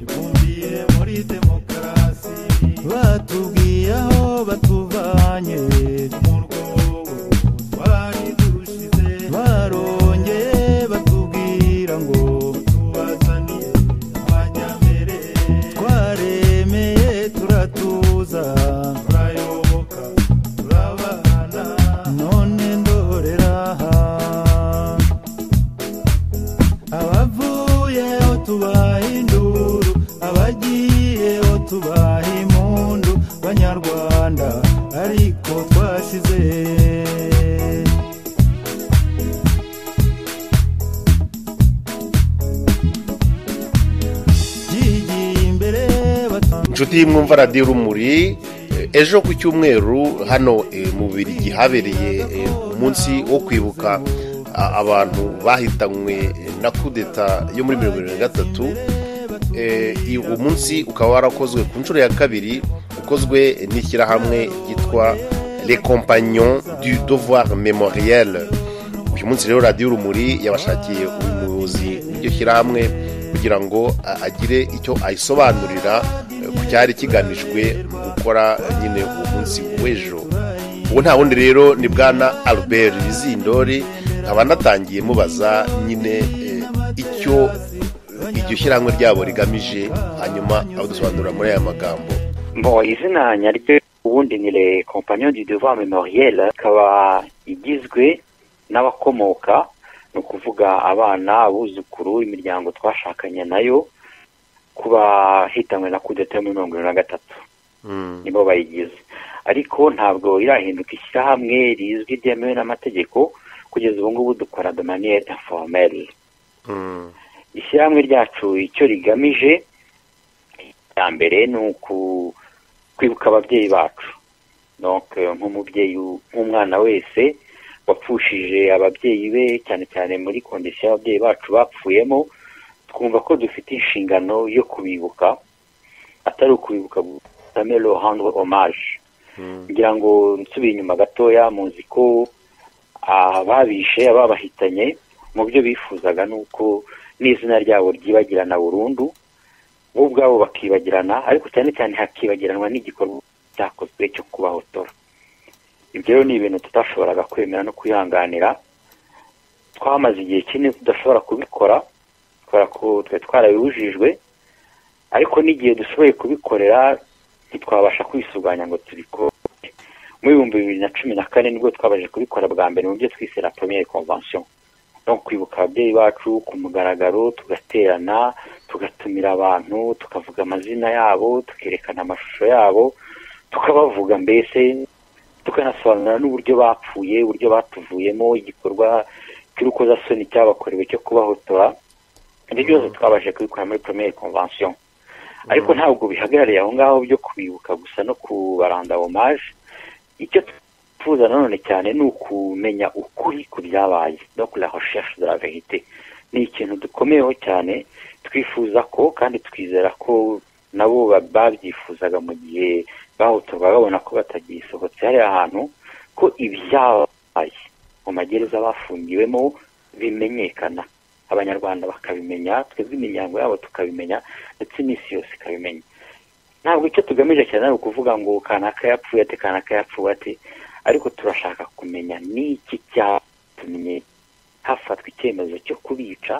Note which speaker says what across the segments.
Speaker 1: ibumbiye muri demokarasi batubwiye aho batuvanye mu rwobo twari dushize barongeye batubwira ngo tubazaniye abanyambere twaremeye turatuza turayoboka turabana none ndorera aha abavuyeho tubaha induru abagiyeho tubaha impundu banyarwanda ariko twashize byigiye imbere batanga
Speaker 2: inshuti y'umwumva radiyo rumuri eh, ejo ku cyumweru hano eh, mu birigi habereye eh, umunsi wo kwibuka a- abantu bahitanywe eh, na kudeta yo muri mirongo irindwi na gatatu Eh, i- uwo munsi ukaba warakozwe ku nshuro ya kabiri ukozwe n'ishyirahamwe ryitwa les compagnons du devoir memoriel uyu munsi rero radiyo urumuri yabashakiye umuyobozi w'iryo shyirahamwe kugira ngo a- agire icyo ayisobanurira eh, ku cyari kigamijwe mu gukora eh, nyine uwo munsi w'ejo ubu nta wundi rero ni bwana albert bizindori nkaba natangiye mubaza nyine eh, icyo iryo shyirahamwe ryabo rigamije hanyuma abadusobanurira muri aya magambo
Speaker 3: Bon, izina nyaryo ubundi ni le compagnon du devoir memoriel ikaba igizwe n'abakomoka ni ukuvuga abana abuzukuru imiryango twashakanye nayo kuba hitanywe na kudeta yo muri mirongo irindwi na gatatu
Speaker 2: Mm,
Speaker 3: nibo bayigize ariko ntabwo irahinduka ishyirahamwe rizwi ryemewe n'amategeko kugeza ubu ngubu dukora de manière informelle
Speaker 2: mm,
Speaker 3: ishyirahamwe ryacu icyo rigamije ya mbere ni uku- kwibuka ababyeyi bacu Donc, eh, nk'umubyeyi u- nk'umwana wese wapfushije ababyeyi be cyane cyane muri kondisiyo y'ababyeyi bacu bapfuyemo twumva ko dufite inshingano yo kubibuka atari ukubibuka gusa mais leur rendre hommage
Speaker 2: mm,
Speaker 3: ngira ngo nsubiye inyuma gatoya muzi ko ababishe ababahitanye mu byo bifuzaga ni uko n'izina ryabo ryibagirana burundu bo ubwabo bakibagirana ariko cyane cyane hakibagiranwa n'igikorwa cyakozwe cyo kubahotora ibyo rero ni ibintu tutashoboraga kwemera no kwihanganira twamaze igihe kinini tudashobora kubikora kubera ko twari twarabibujijwe ariko n'igihe dushoboye kubikorera ntitwabasha kwisuganya ngo tubikore mu bihumbi bibiri na cumi na kane nibwo twabashije kubikora bwa mbere mu byo twise la première convention no kwibuka ababyeyi bacu ku mugaragaro tugaterana tugatumira abantu tukavuga amazina yabo tukerekana amashusho yabo tukabavuga mbese tukanasobanura n'uburyo bapfuye uburyo batuvuyemo igikorwa cy'urukozasoni cyabakorewe cyo kubahotora ibyo byose twabashije kubikora muri première convention ariko ntabwo bihagarariye aho ngaho byo kubibuka gusa no kubaranda hommage icyo twifuza nanone cyane ni ukumenya ukuri ku byabaye no kuri la recherche de la vérité ni ikintu dukomeyeho cyane twifuza ko kandi twizera ko nabo ba- babyifuzaga mu gihe bahotorwa babona ko batagisohotse hariya hantu ko ibyabaye mu magereza bafungiwemo bimenyekana abanyarwanda bakabimenya twebwe imiryango yabo tukabimenya ndetse n'isi yose ikabimenya ntabwo icyo tugamije cyane ari ukuvuga ngo kanaka yapfuye ate kanaka yapfuye ate ariko turashaka kumenya n'iki cyatumye hafatwa icyemezo cyo kubica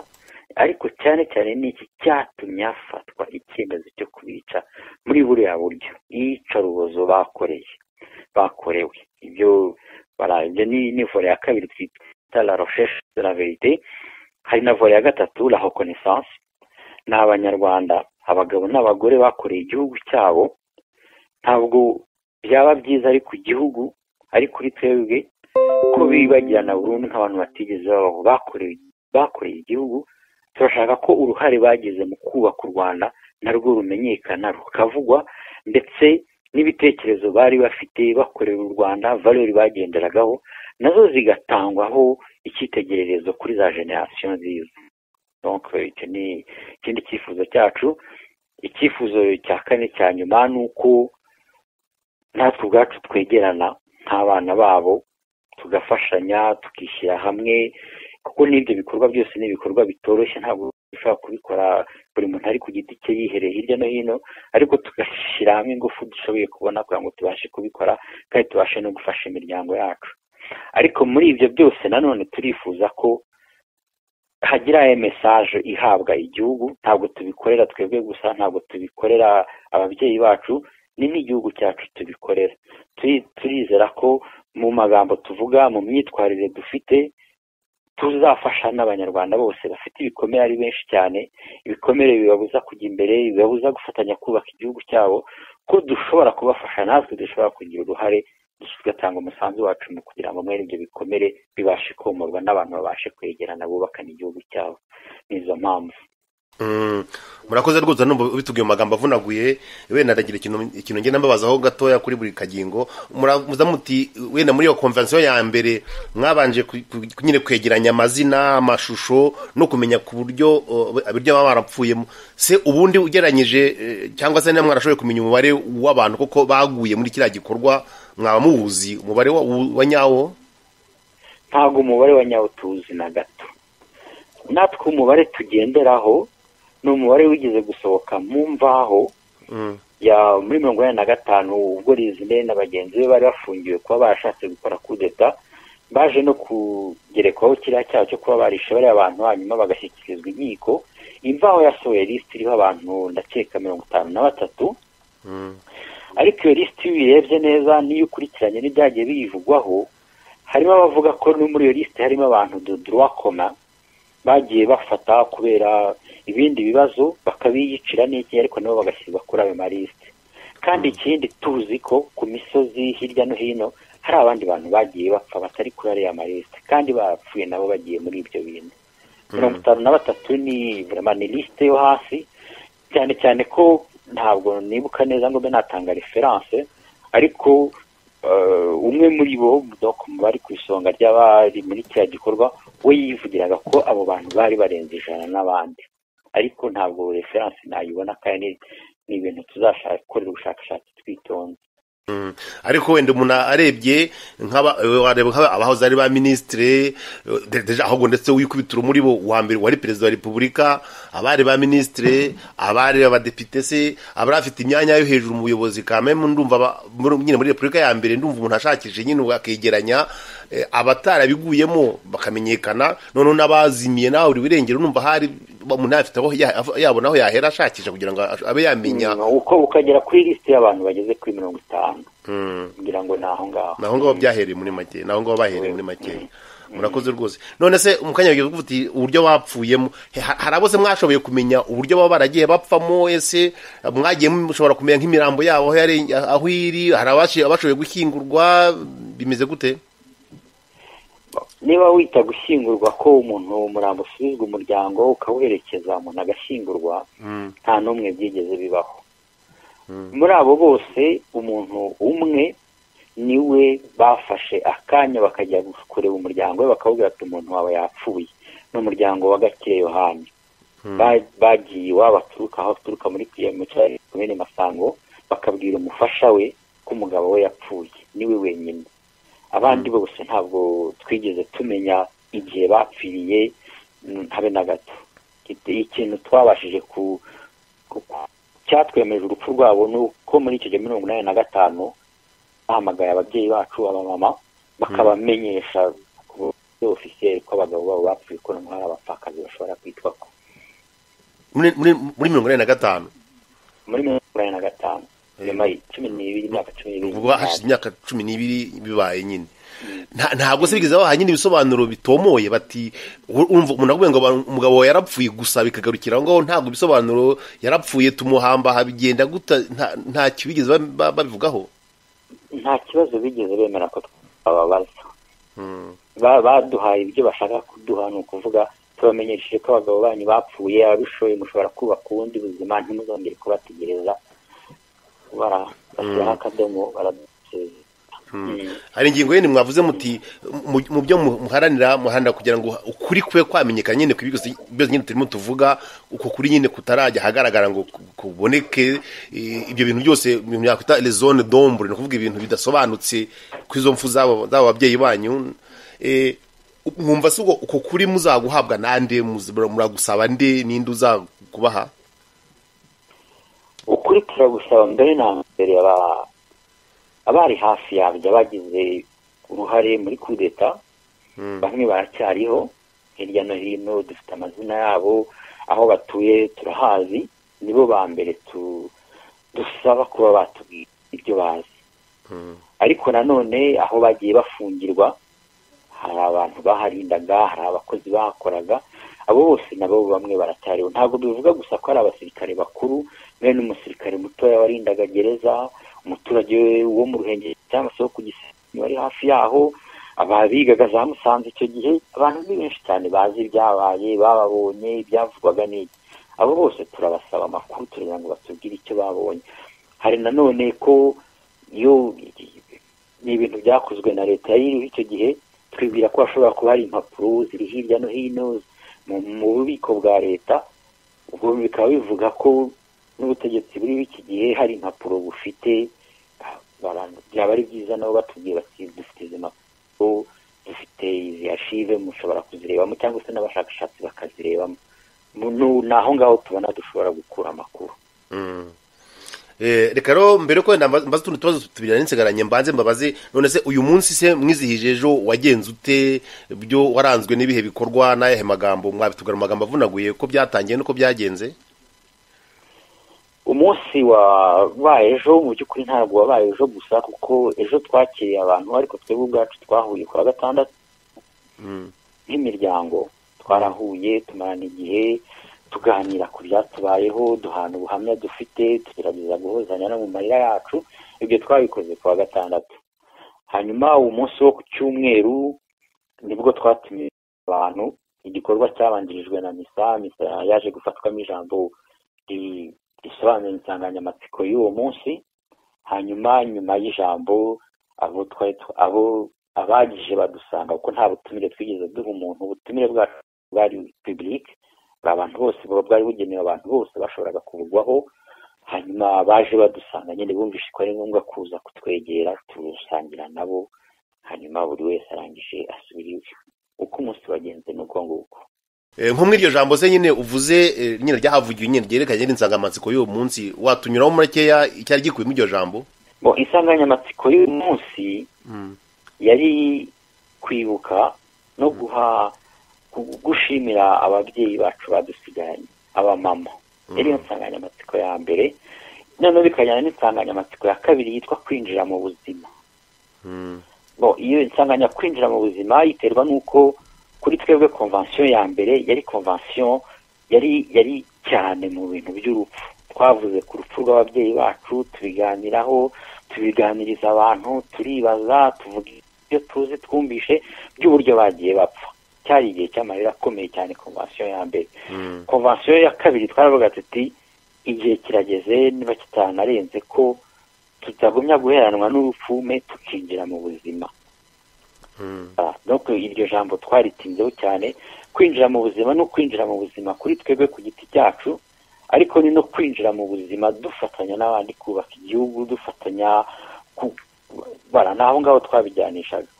Speaker 3: ariko cyane cyane n'iki cyatumye hafatwa icyemezo cyo kubica muri buriya buryo iyicarubozo bakoreye bakorewe ibyo bara- ibyo ni ni vore ya kabiri twita la recherche de la verite hari na vore ya gatatu la reconnaissance ni abanyarwanda abagabo n'abagore bakoreye igihugu cyabo ntabwo byaba byiza ari ku gihugu ari kuri twebwe ko bibagirana burundu nk'abantu batigeze babaho bakoreye bakoreye igihugu turashaka ko uruhare bagize mu kubaka u rwanda narwo rumenyekana rukavugwa ndetse n'ibitekerezo bari bafite bakorera u rwanda valori bagenderagaho nazo zigatangwaho icyitegererezo kuri za generasiyo nziza donc icyo ni ikindi cyifuzo cyacu icyifuzo cya kane cya nyuma ni uko natwe ubwacu twegerana nk'abana babo tugafashanya tukishyira hamwe kuko n'ibyo bikorwa byose ni ibikorwa bitoroshye ntabwo dushobora kubikora buri muntu ari ku giti cye yihereye hirya no hino ariko tugashyira hamwe ingufu dushoboye kubona kugira ngo tubashe kubikora kandi tubashe no gufasha imiryango yacu ariko muri ibyo byose nanone turifuza ko hagira mesaje ihabwa igihugu ntabwo tubikorera twebwe gusa ntabwo tubikorera ababyeyi bacu ni n'igihugu cyacu tubikorera turizera ko mu magambo tuvuga mu myitwarire dufite tuzafasha n'abanyarwanda bose bafite ibikomere ari benshi cyane ibikomere bibabuza kujya imbere bibabuza gufatanya kubaka igihugu cyabo ko dushobora kubafasha natwe dushobora kugira uruhare tugatanga umusanzu wacu mu kugira ngo mwene ibyo bikomere bibashe komorwa n'abantu babashe kwegerana bubakana igihugu cyabo ni izo mpamvu
Speaker 2: murakoze rwose numva bitubwiye mu magambo avunaguye wenda ndagira ikintu ngenda mbabaza aho gatoya kuri buri kagingo muramuza muti wenda muri iyo konvensiyo ya mbere mwabanje nyine kwegeranya amazina amashusho no kumenya ku buryo baba barapfuyemo se ubundi ugeranyije cyangwa se niba mwarashoboye kumenya umubare w'abantu kuko baguye muri kiriya gikorwa mwaba muwuzi umubare wa nyawo
Speaker 3: ntabwo umubare wa nyawo tuwuzi na gato natwe umubare tugenderaho ni umubare wigeze gusohoka mu mvaho muri mirongo inani na gatanu ubwo rizine na bagenzi be bari bafungiwe kuba barashatse gukora kudeta baje no kugerekwaho kiriya cyaha cyo kuba barishe bariya abantu hanyuma bagashyikirizwa inkiko imvaho yasohoye lisiti iriho abantu ndakeka mirongo itanu na batatu ariko iyo lisiti iyo uyirebye neza n'iyo ukurikiranye n'ibyagiye biyivugwaho harimo abavuga ko no muri iyo lisiti harimo abantu doduwa koma bagiye bafata kubera ibindi bibazo bakabiyicira n'iki ariko nabo bagashyirwa kuri ayo malisite kandi ikindi tuzi ko ku misozi hirya no hino hari abandi bantu bagiye bapfa batari kuri ariya malisite kandi bapfuye nabo bagiye muri ibyo bintu mirongo itanu na batatu ni ni lisite yo hasi cyane cyane ko ntabwo nibuka neza ngo mbe natanga referanse ariko umwe muri bo bari ku isonga ry'abari muri kiriya gikorwa we yivugiraga ko abo bantu bari barenze ijana n'abandi ariko ntabwo referanse nayibona kandi ni ibintu tuzashaka gukorera ubushakashatsi twitonze
Speaker 2: ariko wenda umuntu arebye abahoze ari ba minisitiri ahubwo ndetse wikubitira muri bo uwa mbere wari perezida wa repubulika abari ba minisitiri abari abadepite se abari afite imyanya yo hejuru mu buyobozi kameme ndumva nyine muri repubulika ya mbere ndumva umuntu ashakishije nyine akegeranya abatarabiguyemo bakamenyekana noneho n'abazimiye nawe buri wirengera urumva hari umuntu afite aho yabona aho yahera ashakisha kugira ngo abe yamenya
Speaker 3: uko ukagera kuri lisite y'abantu bageze kuri mirongo itanu kugira ngo ni aho ngaho
Speaker 2: ni aho ngaho byahereye muri make ni aho ngaho bahereye muri make murakoze rwose none se mu kanya uti uburyo bapfuyemo hari abo se mwashoboye kumenya uburyo baba baragiye bapfamo ese mwagiye mushobora kumenya nk'imirambo yabo aho iri hari abashoboye gushyingurwa bimeze gute
Speaker 3: niba wita gushyingurwa ko umuntu umurambo usubizwa umuryango ukawuherekeza umuntu agashyingurwa nta n'umwe byigeze bibaho muri abo bose umuntu umwe niwe bafashe akanya bakajya kureba umuryango we bakawubwira ati umuntu wawe yapfuye ni umuryango wa gakire yohani bagiye iwabo aturuka aho aturuka muri piyemutiyeni kumena masango bakabwira umufasha we ko umugabo we yapfuye niwe wenyine abandi bose ntabwo twigeze tumenya igihe bapfiriye habe na gato ikintu twabashije ku cyatwemeje urupfu rwabo ni uko muri icyo gihe mirongo inani na gatanu bahamagaye ababyeyi bacu abamama bakabamenyesha ku buryo ofisiyeri ko abagabo babo bapfuye ko noneho hari abapfakazi bashobora kwitwa ko
Speaker 2: muri mirongo inani na gatanu
Speaker 3: muri mirongo inani na gatanu nyuma cumi n'ibiri imyaka cumi n'ibiri
Speaker 2: ubwo hashize imyaka cumi n'ibiri bibaye nyine ntabwo se bigeze baha nyine ibisobanuro bitomoye bati umuntu akubwiye ngo umugabo wawe yarapfuye gusa bikagarukira aho ngaho ntabwo ibisobanuro yarapfuye tumuhamba bigenda guta nta bigeze babivugaho
Speaker 3: nta kibazo bigeze bemera ko twababaza baduhaye ibyo bashaka kuduha ni ukuvuga tubamenyesheje ko abagabo banyu bapfuye ababishoboye mushobora kubaka ubundi buzima ntimuzongere kubategereza barashyiraho akadomo baradusezera
Speaker 2: hari ingingo yindi mwavuze muti mu byo muharanira muharanira kugira ngo ukuri kube kwamenyekana nyine ku byose nyine turimo tuvuga uko kuri nyine kutarajya ahagaragara ngo kuboneke ibyo bintu byose ibintu byakwita rezone dombure ni ukuvuga ibintu bidasobanutse ku izo mfu z'abo babyeyi banyu mwumva si uko kuri muzaguhabwa nande muragusaba nde ninde uzakubaha
Speaker 3: ukuri turagusaba mbere na mbere aba- abari hafi yabyo bagize uruhare muri kudeta bamwe baracyariho hirya no hino dufite amazina yabo aho batuye turahazi nibo ba mbere tu- dusaba kuba batubwira ibyo bazi ariko nanone aho bagiye bafungirwa hari abantu baharindaga hari abakozi bahakoraga abo bose nabo bamwe baracyariho ntabwo bivuga gusa ko ari abasirikare bakuru mwe n'umusirikare mutoya warindaga gereza umuturage wo mu ruhengeri cyangwa se wo ku gisenyi wari hafi yaho ababigaga za musanze icyo gihe abantu ni benshi cyane bazi ibyabaye bababonye ibyavugwaga n'iki abo bose turabasaba amakuru turagira ngo batubwire icyo babonye hari nanone ko iyo ni ibintu byakozwe na leta yiriho icyo gihe twibwira ko hashobora kuba hari impapuro ziri hirya no hino mu- mu bubiko bwa leta ubwo bikaba bivuga ko n'ubutegetsi buriho iki gihe hari impapuro bufite ah, bara- byaba ari byiza nabo batubwiye bati dufite izi mpapuro dufite izi ashive mushobora kuzirebamo cyangwa se n'abashakashatsi bakazirebamo Mu- nu- ni aho ngaho tubona dushobora gukura amakuru
Speaker 2: Eh, reka rero mbere ko wenda mba- mbaza utundi tubazo tubiri nari nsigaranye mbanze mbabaze none se uyu munsi se mwizihije ejo wagenze ute byo waranzwe n'ibihe bikorwa n'ayahe magambo mwabitugara mu magambo avunaguye ko byatangiye nuko byagenze
Speaker 3: umunsi wabaye ejo mu by'ukuri ntabwo wabaye ejo gusa kuko ejo twakiriye abantu ariko twebwe ubwacu twahuye ku wa gatandatu nk'imiryango twarahuye tumarana igihe tuganira ku byatubayeho duhana ubuhamya dufite tugerageza guhuzanya no mu marira yacu ibyo twabikoze ku wa gatandatu hanyuma umunsi wo ku cyumweru nibwo twatumiye abantu igikorwa cyabanjirijwe na misa misa yaje gufatwamo ijambo ri- risobanura insanganyamatsiko y'uwo munsi hanyuma nyuma y'ijambo abo twari tu- abo abagije badusanga kuko nta butumire twigeze duha umuntu ubutumire bwacu bwari pibulike bwa abantu bose buba bwari bugenewe abantu bose bashoboraga kuburwaho hanyuma baje badusanga nyine bumvise ko ari ngombwa kuza kutwegera tusangira nabo hanyuma buri wese arangije asubira iwe uko umunsi wagenze ni uko nguko
Speaker 2: Eh, nko muri iryo jambo se nyine uvuze eh, nyine ryahavugiwe nyine ryerekanye n'insangamatsiko y'uwo munsi watunyuraho makeya icyari gikubiyemo iryo jambo
Speaker 3: Bo, insanganyamatsiko y'uyu munsi yari kwibuka no guha gu- gushimira ababyeyi bacu badusigaranye abamama yari yo nsanganyamatsiko ya mbere noneho bikajyana n'insanganyamatsiko ya kabiri yitwa kwinjira mu buzima bo iyo insanganya kwinjira mu buzima iterwa n'uko kuri twebwe konvansiyo ya mbere yari konvansiyo yari yari cyane mu bintu by'urupfu twavuze ku rupfu rw'ababyeyi bacu tubiganiraho tubiganiriza abantu turibaza tuvuga ibyo tuzi twumvishe by'uburyo bagiye bapfa cyari igihe cy'amarira akomeye cyane konvansiyo ya mbere konvansiyo ya kabiri twaravuga tuti igihe kirageze niba kitanarenze ko tutagumya guheranwa n'urupfu me tukinjira mu buzima Ah, donc iryo jambo twaritinzeho cyane kwinjira mu buzima no kwinjira mu buzima kuri twebwe ku giti cyacu ariko ni no kwinjira mu buzima dufatanya n'abandi kubaka igihugu dufatanya ku- bara ni aho ngaho twabijyanishaga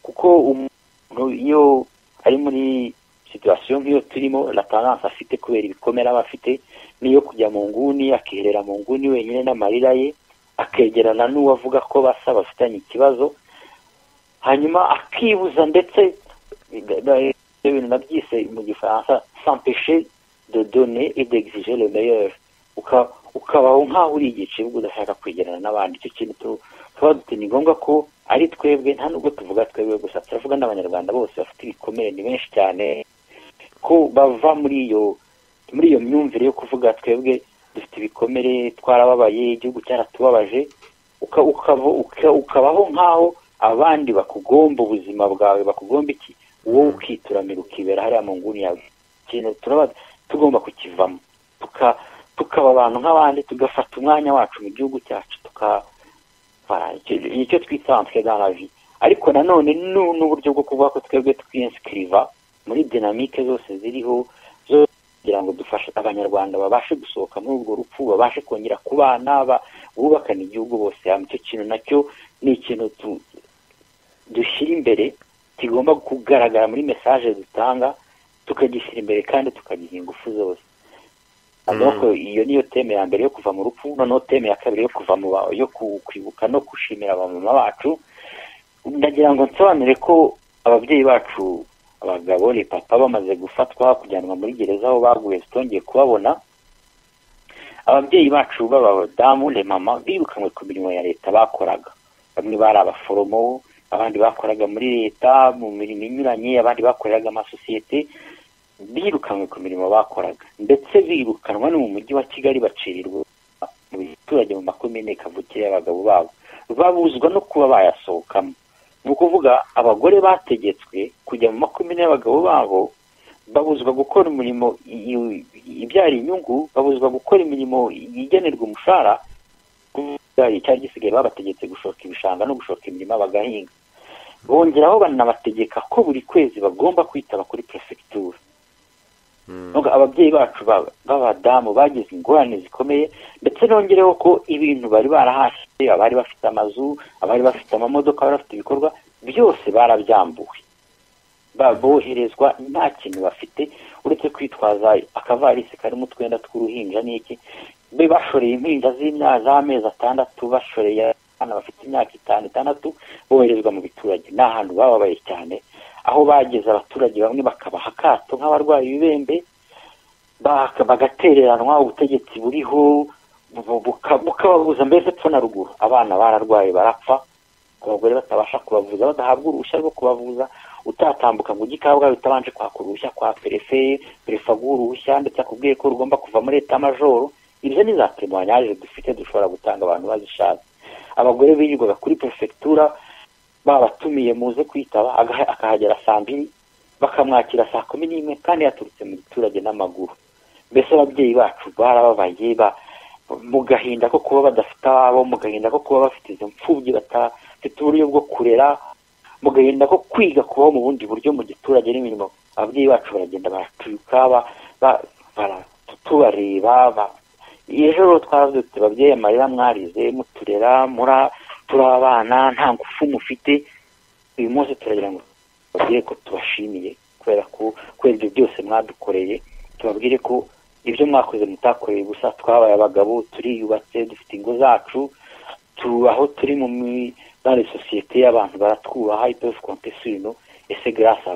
Speaker 3: kuko umuntu iyo ari muri situwasiyo nk'iyo turimo la tendance afite kubera ibikomere aba afite niyo kujya mu nguni akiherera mu nguni wenyine n'amarira ye akegerana n'uwo avuga ko basa bafitanye ikibazo hanyuma akibuza ndetse da- da- ibyo bintu nabyise mu gifaransa sampeshe de done et d'exige le meilleur Uka- ukabaho nk'aho uri igicibwa udashaka kwegerana n'abandi icyo kintu tu- tuba duti ni ngombwa ko ari twebwe nta nubwo tuvuga twebwe gusa turavuga n'abanyarwanda bose bafite ibikomere ni benshi cyane ko bava muri iyo muri iyo myumvire yo kuvuga twebwe dufite ibikomere twarababaye igihugu cyaratubabaje uka- ukava- uka- ukabaho nk'aho abandi bakugomba ubuzima bwawe bakugomba iki wowe ukituramira ukibera hariya mu nguni yawe ikintu turaba tugomba kukivamo tuka- tukaba abantu nk'abandi tugafata umwanya wacu mu gihugu cyacu tuka voilà, icyo- icyo twita entre dans la vie ariko nanone nu- n'uburyo bwo kuvuga ko twebwe twiinsikiriva muri dinamike zose ziriho zo kugira ngo dufashe abanyarwanda babashe gusohoka muri urwo rupfu babashe kongera kubana ba- bubakana igihugu bose hamwe icyo kintu nacyo ni ikintu tu- dushyira imbere kigomba kugaragara muri mesaje dutanga tukagishyira imbere kandi tukagiha ingufu zose nuko iyo niyo teme ya mbere yo kuva mu rupfu noneho teme ya kabiri yo kuva mu ba- yo ku- kwibuka no gushimira abamama bacu ndagira ngo nsobanure ko ababyeyi bacu abagabo ni papa bamaze gufatwa kujyanwa muri gereza aho baguye zitongeye kubabona ababyeyi bacu b'abadamu le mama birukanwe ku mirimo ya leta bakoraga bamwe bari abaforomo abandi bakoraga muri leta mu mirimo inyuranye abandi bakoreraga amasosiyete birukanwe ku mirimo bakoraga ndetse birukanwa no mu mujyi wa kigali bacirirwa mu biturage mu makomine kavukire y'abagabo babo babuzwa no kuba bayasohokamo ni ukuvuga abagore bategetswe kujya mu makomine y'abagabo babo babuzwa gukora imirimo i- i- ibyara inyungu babuzwa gukora imirimo igenerwa umushahara kuvuga icyari gisigaye babategetse gushoka ibishanga no gushoka imirima bagahinga bongeraho banabategeka ko buri kwezi bagomba kwitaba kuri perefegitura Nubwo ababyeyi bacu ba- b'abadamu bagize ingorane zikomeye ndetse nongereho ko ibintu bari barahashye abari bafite amazu abari bafite amamodoka abari bafite ibikorwa byose barabyambuwe Ba- boherezwa nta kintu bafite uretse kwitwaza akavarisi karimo utwenda tw'uruhinja n'iki be bashoreye impinja z'imya- z'amezi atandatu bashoreye abana bafite imyaka itanu itandatu boherezwa mu biturage ni ahantu bababaye cyane aho bageze abaturage bamwe bakabaha akato nk'abarwayi b'ibembe baka- bagatereranwa ubutegetsi buriho bu- buka- bukababuza mbese epfo na ruguru abana bararwaye barapfa abagore batabasha kubavuza badahabwa uruhushya rwo kubavuza utatambuka ngo ujye kabgayi utabanje kwaka uruhushya kwa perefe perefe aguha uruhushya ndetse akubwiye ko rugomba kuva muri leta majoro ibyo ni za temoyanyaje dufite dushobora gutanga abantu bazishatse abagore birirwaga kuri perefegitura babatumiye muze kwitaba aga- akahagera saa mbiri bakamwakira saa kumi n'imwe kandi yaturutse mu giturage n'amaguru mbese ababyeyi bacu barababaye ba mu gahinda ko kuba badafite ababo mu gahinda ko kuba bafite izo mfubyi badafite uburyo bwo kurera mu gahinda ko kwiga kubaho mu bundi buryo mu giturage n'imirimo ababyeyi bacu baragenda baratuka ba- ba- bara- tubareba ba- ejo rero twaravutse babyeyi amarira mwarize muturera mura turi abana nta ngufu mufite uyu munsi turagira ngo tubabwire ko tubashimiye kubera ko kubera ibyo byose mwadukoreye tubabwire ko ibyo mwakoze mutakoreye gusa twabaye abagabo turiyubatse dufite ingo zacu tu aho turi mu mi- dans les sociétés abantu baratwubaha ipefu kontesino ese grasa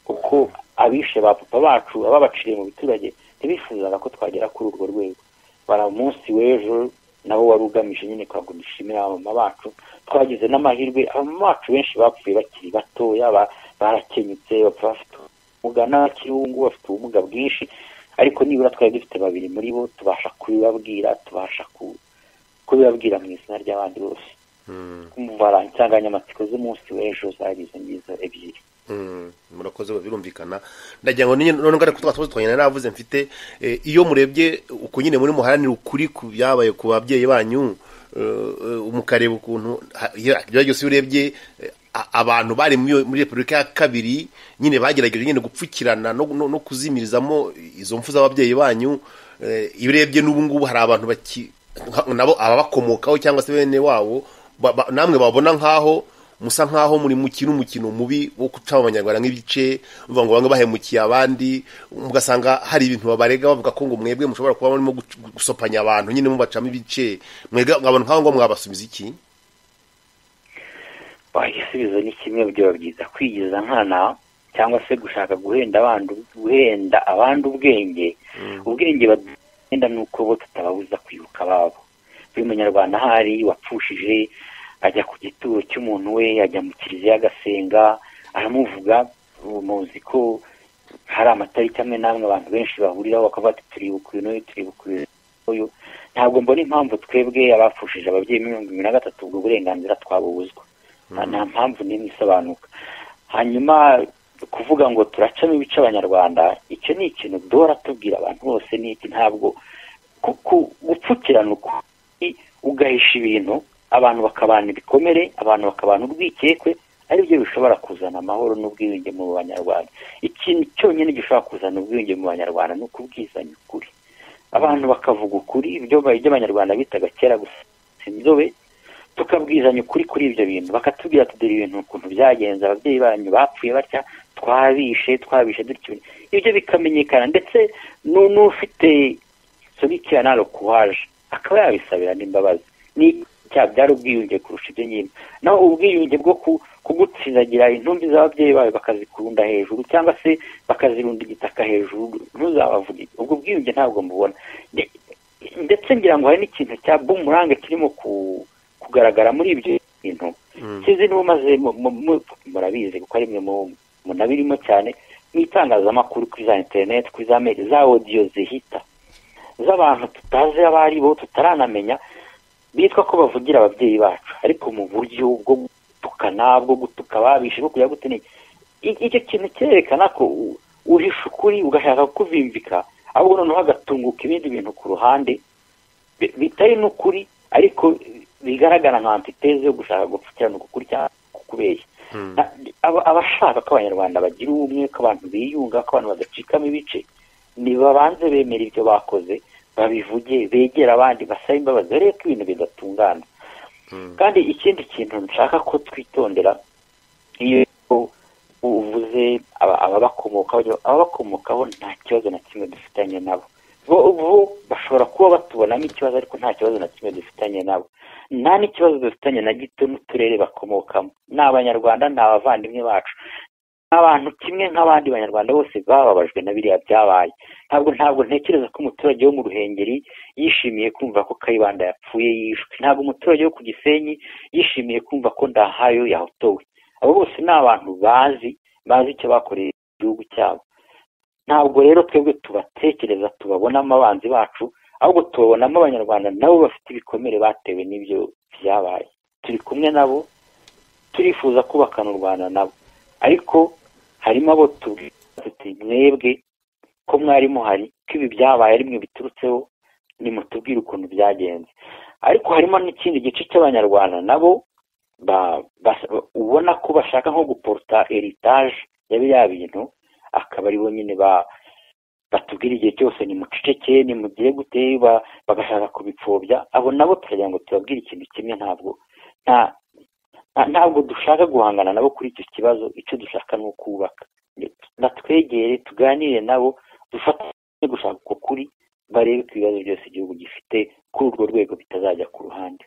Speaker 3: kuko abishe ba papa bacu ababaciriye mu biturage ntibifuzaga ko twagera kuri urwo rwego bara umunsi w'ejo nabo wari ugamije nyine kugira ngo dushimire abamama bacu twagize n'amahirwe abamama bacu benshi bapfuye bakiri batoya ba- barakenyutse bapfa bafite ubumuga n'abakiri ubu ngubu bafite ubumuga bwinshi ariko nibura twari dufite babiri muri bo tubasha kubibabwira tubasha ku- kubibabwira mu izina ry'abandi bose bara insanganyamatsiko z'umunsi w'ejo zari izo ngizo ebyiri
Speaker 2: Mm, murakoze birumvikana ndagira ngo ninye- none ngara kutwa tubazo twanyana navuze mfite eh, iyo murebye uko nyine muri muharanira ukuri ku byabaye ku babyeyi banyu eh, eh, mukareba ukuntu ha- iyo- ibyo byose iyo urebye eh, a- abantu bari muri iyo- muri repubulika ya kabiri nyine bagerageje nyine gupfukirana no, no, no kuzimirizamo izo mfu z'ababyeyi banyu eh, iyo urebye n'ubu ngubu hari abantu baki nka- nabo ababakomokaho cyangwa se bene wabo ba- ba- namwe babona nk'aho musa nkaho muri mukina umukino mubi wo gucamo abanyarwanda nk'ibice mvuga ngo bamwe bahemukiye abandi mugasanga hari ibintu babarega bavuga ko ngo mwebwe mushobora kuba murimo guc- gusopanya abantu nyine mubacamo ibice mwebwe abantu nk'abo ngo mwabasubiza iki
Speaker 3: igisubizo ni kimwe byaba byiza kwigiza nkana cyangwa se gushaka guhenda abandi guhenda abandi ubwenge ubwenge bagenda ni uko bo tutababuza kwibuka ababo buri munyarwanda ahari wapfushije ajya ku gituro cy'umuntu we ajya mu kiliziya agasenga aramuvuga ubu muzi ko hari amatariki amwe n'amwe abantu benshi bahuriraho bakavuga ati turibuka uyu n'uyu turibuka uyu n'uyu ntabwo mbona impamvu twebwe abapfushije ababyeyi mirongo irindwi na gatatu ubwo burenganzira twabubuzwa nta nta mpamvu n'imwe isobanuka hanyuma kuvuga ngo turacamo ibice abanyarwanda icyo ni ikintu duhora tubwira abantu bose ni iki ntabwo ku- ku- gupfukirana ukuri ugahisha ibintu abantu bakabana ibikomere abantu bakabana urwikekwe aribyo bishobora kuzana amahoro n'ubwiyunge mu banyarwanda ikintu cyonyine gishobora kuzana ubwiyunge mu banyarwanda ni ukubwizanya ukuri abantu bakavuga ukuri ibyo ba- ibyo abanyarwanda bitaga kera gusa inzobe tukabwizanya ukuri kuri ibyo bintu bakatubwira tudera ibintu ukuntu byagenze ababyeyi banyu bapfuye batya twabishe twabishe dutyo ibyo bikamenyekana ndetse nu- n'ufite sobikira nalo kuwaje akaba yabisabira n'imbabazi ni icyaha byari ubwiyunge kurusha ibyo nyine naho ubwiyunge bwo ku- kugutsindagira intumbi z'ababyeyi bawe bakazikurunda hejuru cyangwa se bakazirunda igitaka hejuru ntuzabavuge ubwo bwiyunge ntabwo mubona Nde- ndetse ngira ngo hari n'ikintu cya bumurange kirimo ku- kugaragara muri ibyo bintu sinzi niba umaze mu- mu- mu- murabizi kuko ari mwe mu- munabirimo cyane mu itangazamakuru kuri za interineti kuri za meri za odiyo zihita z'abantu tutazi abo ari bo tutaranamenya bitwa ko bavugira ababyeyi bacu ariko mu buryo bwo gutukana bwo gutuka ababishe bwo kujya gutene I- icyo kintu cyerekana ko u- uhisha ukuri ugashaka kuvimvika ahubwo noneho hagatunguka ibindi bintu ku ruhande bi- bitari n'ukuri ariko bigaragara nka antiteze yo gushaka gupfukirana ukukuri cyangwa kukubeshya Na- aba- abashaka ko abanyarwanda bagira ubumwe ko abantu biyunga ko abantu badacikamo ibice nibabanze bemera ibyo bakoze babivuge begera abandi basabe imbabazi barebe ko ibintu bidatungana kandi ikindi kintu nshaka ko twitondera iyo uvuze aba- ababakomokaho ababakomokaho nta kibazo na kimwe dufitanye nabo bo bo bashobora kuba batubonamo ikibazo ariko nta kibazo na kimwe dufitanye nabo nta n'ikibazo dufitanye na gito n'uturere bakomokamo ni abanyarwanda ni abavandimwe bacu ni abantu kimwe nk'abandi banyarwanda bose bababajwe na biriya byabaye ntabwo ntabwo ntekereza ko umuturage wo mu ruhengeri yishimiye kumva ko kayibanda yapfuye yishwe ntabwo umuturage wo ku gisenyi yishimiye kumva ko ndahayo yahotowe abo bose ni abantu bazi bazi icyo bakoreye igihugu cyabo ntabwo rero twebwe tubatekereza tubabonamo abanzi bacu ahubwo tubabonamo abanyarwanda nabo bafite ibikomere batewe n'ibyo byabaye turi kumwe nabo turifuza kubakana u rwanda nabo ariko harimo abo tubwira tuti mwebwe ko mwari muhari ko ibi byabaye ari mwe biturutseho nimutubwire ukuntu byagenze ariko harimo n'ikindi gice cy'abanyarwanda nabo ba- bas- ubona ko bashaka nko guporuta eritaje ya biriya bintu akaba aribo nyine ba batubwira igihe cyose nimuceceke nimugire gute ba- bagashaka kubipfobya abo nabo turagira ngo tubabwire ikintu kimwe ntabwo nta nta- ntabwo dushaka guhangana nabo kuri icyo kibazo icyo dushaka ni ukubaka batwegere tuganire nabo dufatanye gushaka uko kuri barebe ko ibibazo byose igihugu gifite kuri urwo rwego bitazajya ku ruhande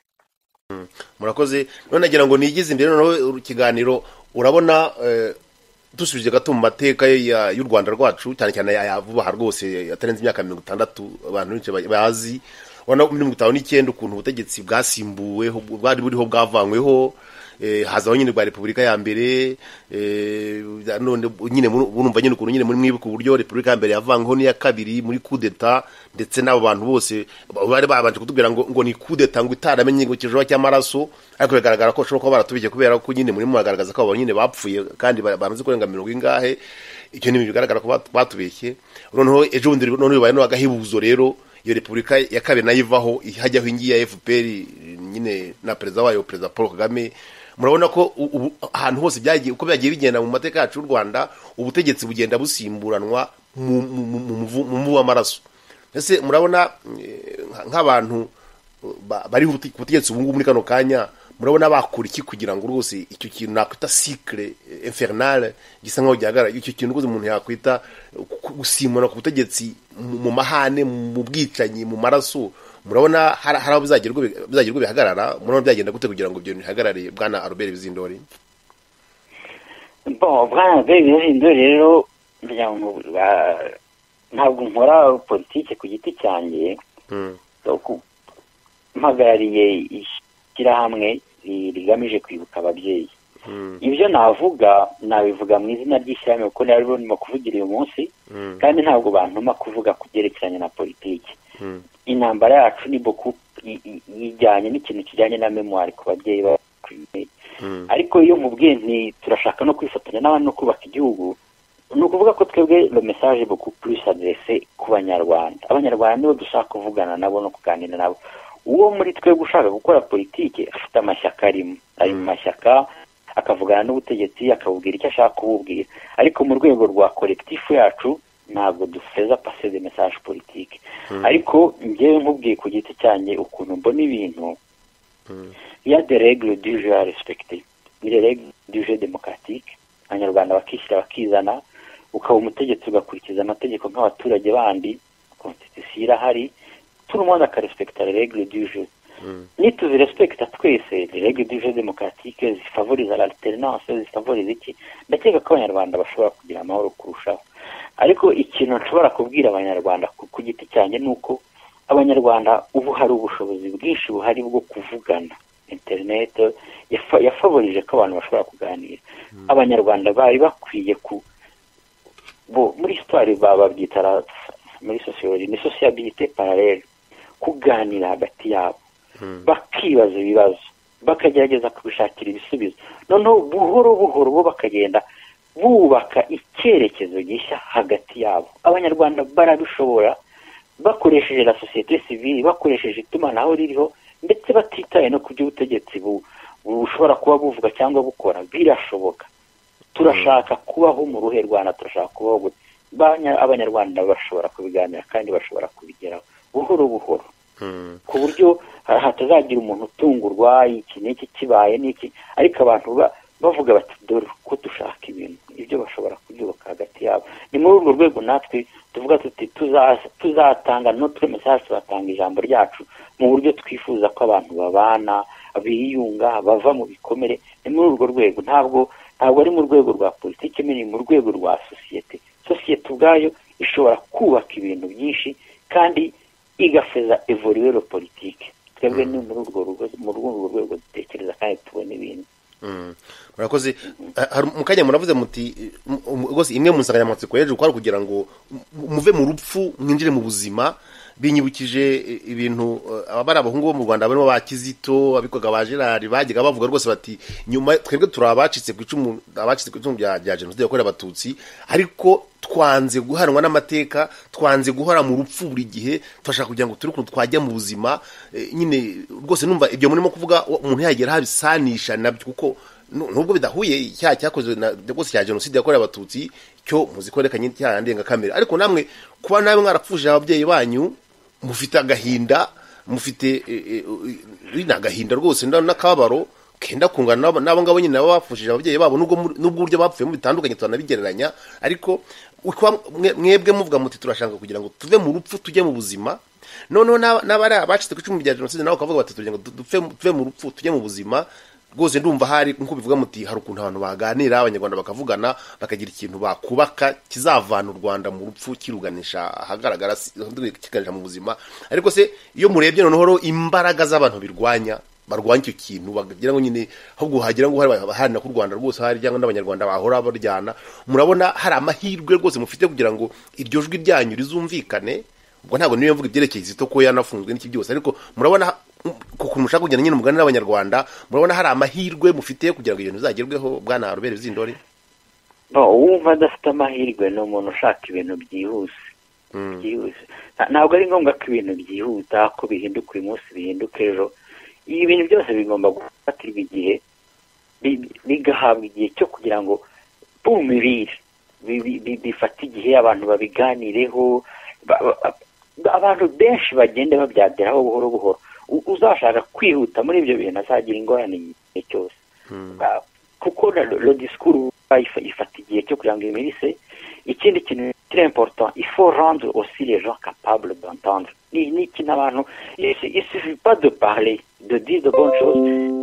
Speaker 2: murakoze none nagira ngo nigize imbere noneho ikiganiro urabona eh, dusubije gato mu mateka ya- y'u rwanda rwacu cyane cyane aya vuba aha rwose atarenze imyaka mirongo itandatu abantu benshi ba- bazi urabona ko muri mirongo itanu n'icyenda ukuntu ubutegetsi bwasimbuweho bwari buriho bwavanyweho eh, hazaho nyine bwa repubulika ya mbere eh, none nyine muru- murumva nyine ukuntu nyine muri mwibuka uburyo repubulika ya mbere yavanyweho n'iya kabiri muri kudeta ndetse n'abo bantu bose ba- bari babanje kutubwira ngo ngo ni kudeta ngo itaramenye ngo kijoba cy'amaraso ariko bigaragara ko bashobora kuba baratubije kubera ko nyine muri muragaragaza ko abo nyine bapfuye kandi ba- bamaze kurenga mirongo ingahe icyo ni ibintu bigaragara ko bat- batubeshye noneho ejo bundi none bibaye n'agahebuzo rero iyo repubulika ya kabiri nayo ivaho hajyaho ingi ya fpr nyine na perezida wayo perezida paul kagame murabona ko u- ubu ahantu hose byagiye uko byagiye bigenda mu mateka yacu y'u rwanda ubutegetsi bugenda busimburanwa mu- mu- mu- mu muvu- mu muvu w'amaraso ese murabona eh, nka- nk'abantu ba- bari ku butegetsi ubu ngubu muri kano kanya murabona bakora iki kugira ngo rwose icyo kintu nakwita sikire infernale gisa nkaho gihagarara icyo kintu rwose umuntu yakwita ku- gusimburana ku butegetsi mu mu mahane mu bwicanyi mu maraso murabona hari hari aho bizagerwa bi- bizagerwa bihagarara murabona byagenda gute kugira ngo ibyo bintu bihagarare bwana aroberi bizindori
Speaker 3: Bon, bwana Bebizindo rero ngira ngo, ba- ntabwo nkora politike ku giti cyanjye so, ku- mpagarariye ishyirahamwe ri- rigamije kwibuka ababyeyi ibyo navuga nabivuga mu izina ry'ishyirahamwe kuko naryo ndimo kuvugira uyu munsi kandi ntabwo bantuma kuvuga ku byerekeranye na politiki intambara yacu ni boku i- i- yijyanye n'ikintu kijyanye na memoire ku babyeyi bacu ariko iyo mubwiye nti turashaka no kwifatanya n'abandi no kubaka igihugu ni ukuvuga ko twebwe le message beaucoup plus adresse ku banyarwanda abanyarwanda nibo dushaka kuvugana nabo no kuganira nabo uwo muri twebwe ushaka gukora politiki afite amashyaka arimo ari mu mashyaka akavugana n'ubutegetsi akabubwira icyo ashaka kububwira ariko mu rwego rwa kolekitifu yacu ntabwo dufeza pase de message politike ariko njyewe nkubwiye ku giti cyanjye ukuntu mbona ibintu iya de regle du jeu à respecter ni regle du jeu démocratique abanyarwanda bakishyira bakizana ukaba umutegetsi ugakurikiza amategeko nk'abaturage bandi konstitusiyo irahari turumona akarespekita regle du jeu nituzirespekita twese regle du jeu démocratique zifavoriza l'alternance zifavoriza iki ndakeka ko abanyarwanda bashobora kugira amahoro kurushaho ariko ikintu nshobora kubwira abanyarwanda ku- ku giti cyanjye ni uko abanyarwanda ubu hari ubushobozi bwinshi buhari bwo kuvugana interineti yafa- yafavorije ko abantu bashobora kuganira abanyarwanda bari bakwiye ku bo muri sitari babyita ra- muri sosiyoloji ni sosiyabirite paralele kuganira hagati yabo bakibaza ibibazo bakagerageza kubishakira ibisubizo noneho buhoro buhoro bo bakagenda bubaka icyerekezo gishya hagati yabo abanyarwanda barabishobora bakoresheje la sosiyete sivili bakoresheje itumanaho ririho ndetse batitaye no ku by'ubutegetsi bu- bushobora kuba buvuga cyangwa bukora birashoboka turashaka kubaho mu ruhe rwanda turashaka kubaho gute Banya- abanyarwanda bashobora kubiganira kandi bashobora kubigeraho buhoro buhoro ku buryo ha- hatazagira umuntu utungurwa iki n'iki kibaye n'iki ariko abantu ba- bavuga bati dore ko dushaka ibintu ibyo bashobora kubyubaka hagati yabo ni muri urwo rwego natwe tuvuga tuti tuza- tuzatanga notre message turatanga ijambo ryacu mu buryo twifuza ko abantu babana biyunga bava mu bikomere ni muri urwo rwego ntabwo ntabwo ari mu rwego rwa politiki ni mu rwego rwa sosiyete sosiyete ubwayo ishobora kubaka ibintu byinshi kandi igafeza evorero politiki twebwe ni muri urwo rugo- muri urwo rwego dutekereza kandi tubona ibintu
Speaker 2: Mm. murakoze Ha- hari- mu kanya muravuze muti mm, mm, rwose imwe mu nsanganyamatsiko y'ejo kwari kugira ngo mu- muve mu rupfu mwinjire mu buzima binyibukije eh, ibintu eh, abari abahungu bo mu rwanda barimo ba kizito abikoga ba gerard bajyaga bavuga rwose bati nyuma twebwe turi abacitse ku icumu abacitse ku icumu rya rya jenoside yakorewe abatutsi ariko twanze guharanwa n'amateka twanze guhora mu rupfu buri gihe turashaka kugira ngo turi ukuntu twajya mu buzima eh, nyine rwose numva ibyo murimo kuvuga wa- umuntu yagera habisanisha nabyo kuko nu- nubwo bidahuye icyaha cyakozwe na rwose cya jenoside yakorewe abatutsi cyo muzikorekanye icyaha ndengakamere ariko namwe kuba nawe mwarapfuje ababyeyi banyu mufite agahinda mufite eh, eh, eh, ni agahinda rwose nda- n'akababaro kenda kungana n'abo- n'abo ngabo nyine baba bapfushije ababyeyi babo nubwo muri- nubwo uburyo bapfuyemo bitandukanye turanabigereranya ariko uko mwe- mwebwe muvuga muti turashaka kugira ngo tuve mu rupfu tujye mu buzima noneho n'aba- n'abari abacitse ku icumu rya jenoside nabo bakavuga bati tugira ngo du- dupfe mu- tuve mu rupfu tujye mu buzima rwose ndumva hari nk'uko bivuga muti hari ukuntu abantu baganira abanyarwanda bakavugana bakagira ikintu bakubaka kizavana u rwanda mu rupfu kiruganisha ahagaragara si- kiganisha mu buzima ariko se iyo murebye noneho imbaraga z'abantu birwanya barwanya icyo kintu bagira ngo nyine ahubwo hagira ngo hari abaharanira ko u rwanda rwose hari cyangwa n'abanyarwanda bahora baryana murabona hari amahirwe rwose mufite kugira ngo iryo jwi ryanyu rizumvikane ubwo ntabwo niyo mvuga ibyerekeye izito ko yanafunzwe n'iki byose ariko murabona kuko mushaka kugena nyine umugani n'abanyarwanda murabona hari amahirwe mufite kugira ngo ibintu bizagerweho bwana rubere zindori
Speaker 3: no uwumva adafite amahirwe ni umuntu ushaka ibintu byihuse byihuse Nta- ntabwo ari ngombwa ko ibintu byihuta ko bihinduka uyu munsi bihinduka ejo ibi bintu byose bigomba gufatirwa igihe bi- bigahabwa igihe cyo kugira ngo bumubire bifate igihe abantu babiganireho ba- ba- abantu benshi bagende babyageraho buhoro buhoro U- uzashaka kwihuta muri ibyo bintu azagira ingorane igihe cyose Ba- kuko na- lo disikuru ifata igihe cyo kugira ngo imirise ikindi kintu très important il faut rendre aussi les gens capables d'entendre ni ni ikintu abantu il il suffit pas de parler de dire de bonnes choses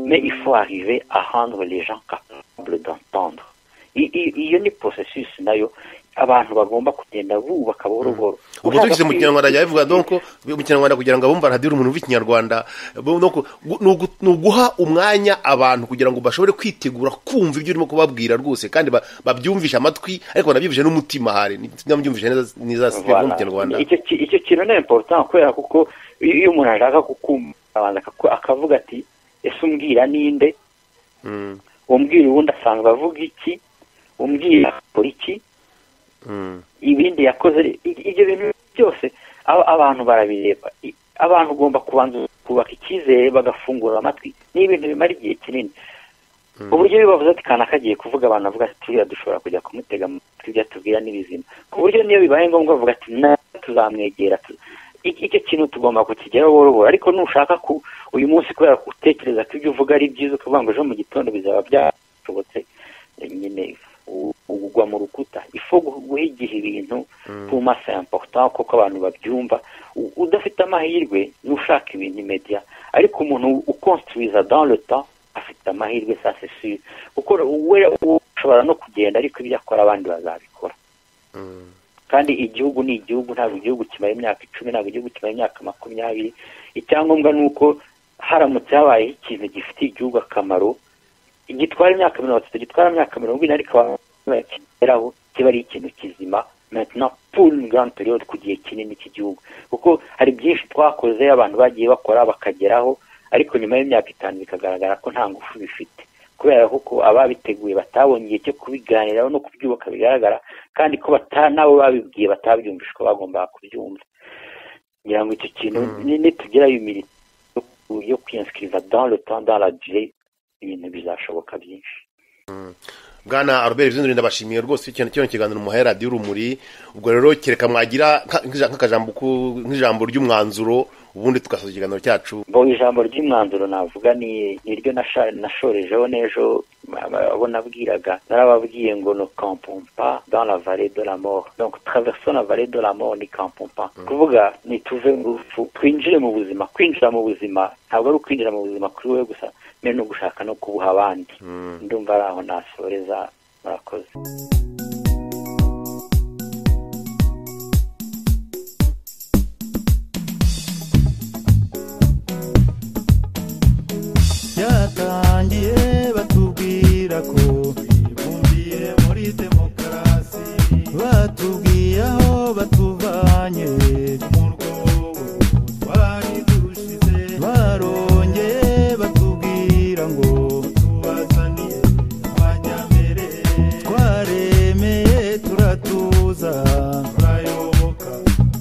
Speaker 3: mais il faut arriver à rendre les gens capables d'entendre I- i- iyo ni processus nayo abantu bagomba kugenda bubaka buhoro buhoro
Speaker 2: ubwo
Speaker 3: Ushaka
Speaker 2: tugize mu
Speaker 3: kwi-
Speaker 2: kinyarwanda yabivuga donko mu kinyarwanda kugira ngo abumva radiyo umuntu w'ikinyarwanda bo- no ku- gu- ni ugu- ni uguha umwanya abantu kugira ngo bashobore kwitegura kumva ibyo urimo kubabwira rwose kandi ba- babyumvishe amatwi ariko banabyumvishe n'umutima hari ntibyumvishe neza neza si byo mu
Speaker 3: Voilà.
Speaker 2: kinyarwanda
Speaker 3: icyo ki- icyo kintu ni important kubera kuko iyo iyo umuntu ashaka kukumva abanza akaku- akavuga ati ese umbwira ninde
Speaker 2: Mm,
Speaker 3: umbwira uwundi asanga avuga iki umbwira akora iki
Speaker 2: mm,
Speaker 3: ibindi yakoze i- ibyo bintu byose aba- abantu barabireba I- abantu ugomba kubanza kubaka icyizere bagafungura amatwi ni ibintu bimara igihe kinini uburyo iyo bavuze ati kana kagiye kuvuga abantu bavuga ati turiya dushobora kujya kumutega amatwi ibyo atubwira n'ibizima ku buryo niyo bibaye ngombwa bavuga ati na tuzamwegera tu- I- icyo kintu tugomba kukigeraho buhoro buhoro ariko nushaka ku- uyu munsi kubera ko utekereza ko ibyo uvuga ari byiza ukavuga ngo ejo mu gitondo bizaba byashobotse nyine ugwa mu rukuta ifu guha igihe ibintu tuma sa important kuko abantu babyumva U- udafite amahirwe niba ushaka ibintu imediya ariko umuntu ukonstruiza dans le temps afite amahirwe ça c'est sûr kuko we ushobora no kugenda ariko ibyo akora abandi bazabikora kandi igihugu ni igihugu ntabwo igihugu kimara imyaka icumi ntabwo igihugu kimara imyaka makumyabiri icyangombwa ni uko haramutse habayeho ikintu gifitiye igihugu akamaro gitwara imyaka mirongo itatu gitwara imyaka mirongo ine ariko bakigeraho kiba ari ikintu kizima maintenant pour une grande période ku gihe kinini cy'igihugu kuko hari byinshi twakoze abantu bagiye bakora bakageraho ariko nyuma y'imyaka itanu bikagaragara ko nta ngufu bifite kubera ko ababiteguye batabonye igihe cyo kubiganiraho no kubyubaka bigaragara kandi ko bata nabo babibwiye batabyumvishwa bagombaga kubyumva ngira ngo icyo kintu ni- nitugira iyo mirimo yo- yo kwiyensiriza dans le temps dans la durée ibintu bizashoboka byinshi
Speaker 2: bwana aroberi bizindura ndabashimiye rwose cyane kino kiganiro muhaye radiyo urumuri ubwo rero kereka mwagira nka- nk'ija- nk'akajambo ku- nk'ijambo ry'umwanzuro ubundi tugasoza ikiganiro cyacu
Speaker 3: bo ijambo ry'umwanzuro navuga ni ni ryo nasha- nashorejeho n'ejo aba- abo nabwiraga narababwiye ngo no kampompa dans la vallée de la mort donc traversons la vallée de la mort ni kampompa kuvuga nituve mu rupfu twinjire mu buzima kwinjira mu buzima ntabwo ari ukwinjira mu buzima kuri wowe gusa mbere no gushaka no kubuha abandi ndumva ari aho nasoreza murakoze
Speaker 1: byatangiye batubwira ko bibumbiye muri demokarasi batubwiye aho batuvanye mu rwobo twari dushize barongeye batubwira ngo tubazaniye abanyambere twaremeye turatuza turayoboka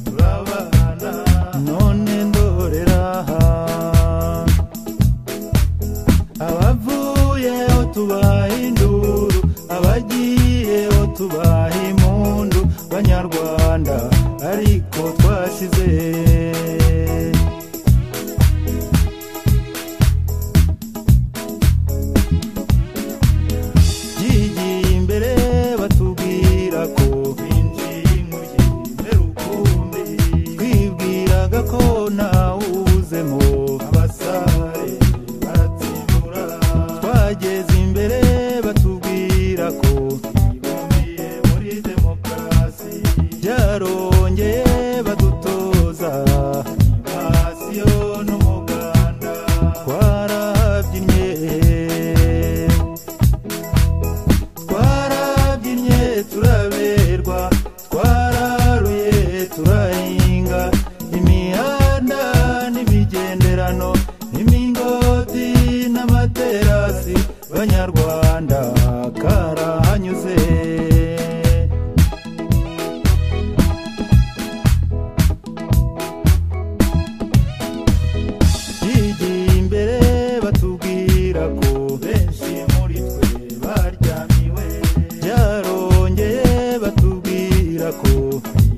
Speaker 1: turabana none ndorera aha abavuyeho tubaha induru abagiyeho tubaha impundu banyarwanda ariko twasize byigiye imbere batubwira ko binjiye inkugi rukumbi twibwiraga ko ntawuzemo abasare baratsindura twageze imbere batubwira ko twibumbiye muri demokarasi byarongeye badutoza animasiyo n'umuganda twarabyinnye twarabyinnye turaberwa twararuye turahinga imihanda n'imigenderano imingoti n'amaterasi banyarwanda karahanyuze yigiye imbere batubwira ko benshi muri twe baryamiwe byarongeye batubwira ko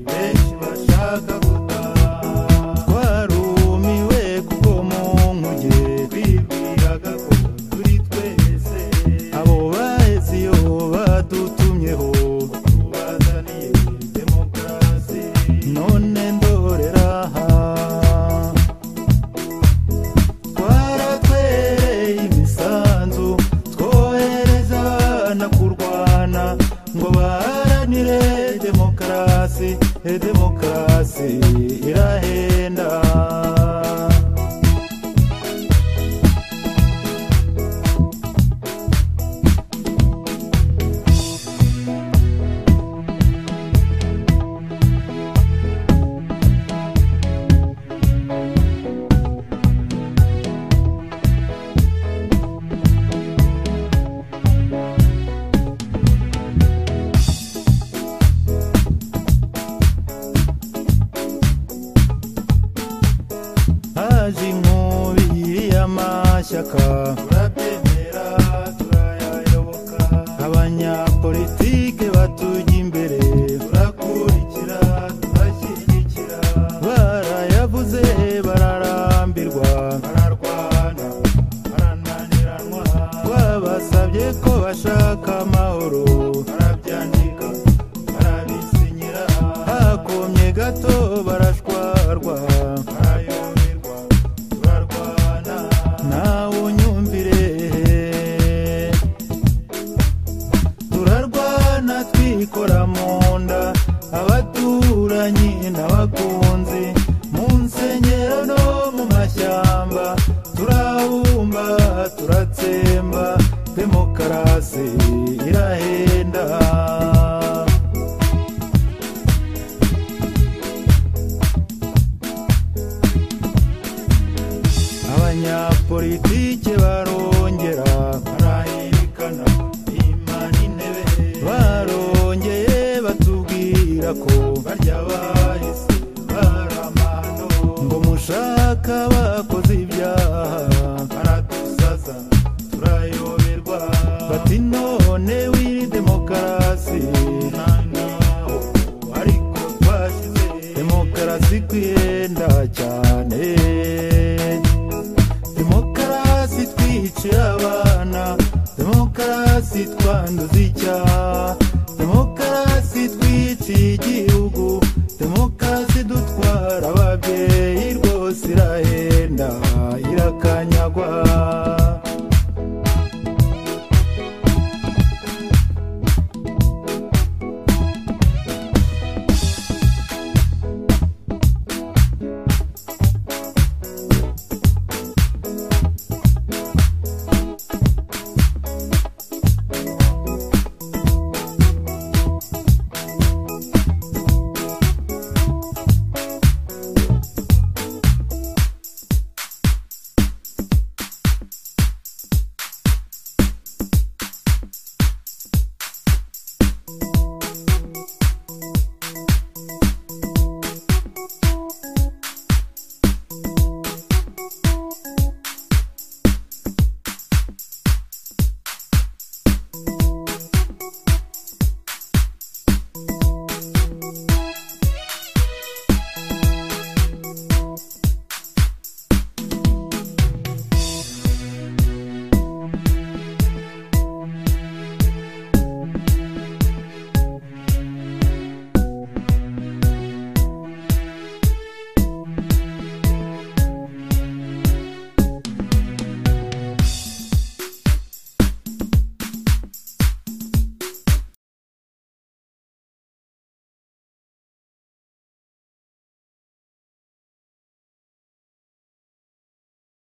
Speaker 1: benshi bashaka gutaha twarumiwe kuko mu nkuge bibwiraga ko turi twese abo baheze iyo badutumyeho tubazaniye demokarasi none ndorera aha twaratwereye imisanzu twohereza abana kurwana ngo baharanire demokarasi e demokarasi irahenda haje inkubi y'amashyaka turabyemera turayayoboka abanyapolitike batujya imbere turakurikira turashyigikira barayavuze bararambirwa bararwana abashaka amahoro barabyandika barabisinyira hakomye gato barashwarwa barayoberwa turarwana nawe unyumvire turarwana twikora mu nda abaturanyi n'abakunzi mu nsengero no mu mashyamba turabumba turatsemba demokarasi irahenda abanyapolitike barongera barahirikana imana intebe barongeye batubwira ko barya bahise baramano ngo mushaka bakoze ibyaha baradusaza turayoberwa bati none wiri demokarasi naho ariko twashyize demokarasi kwiyenda cyane demokarasi twiciye abana demokarasi twanduza icyaha demokarasi twiciye igihugu demokarasi dutwara ababyeyi rwose irahenda irakanyagwa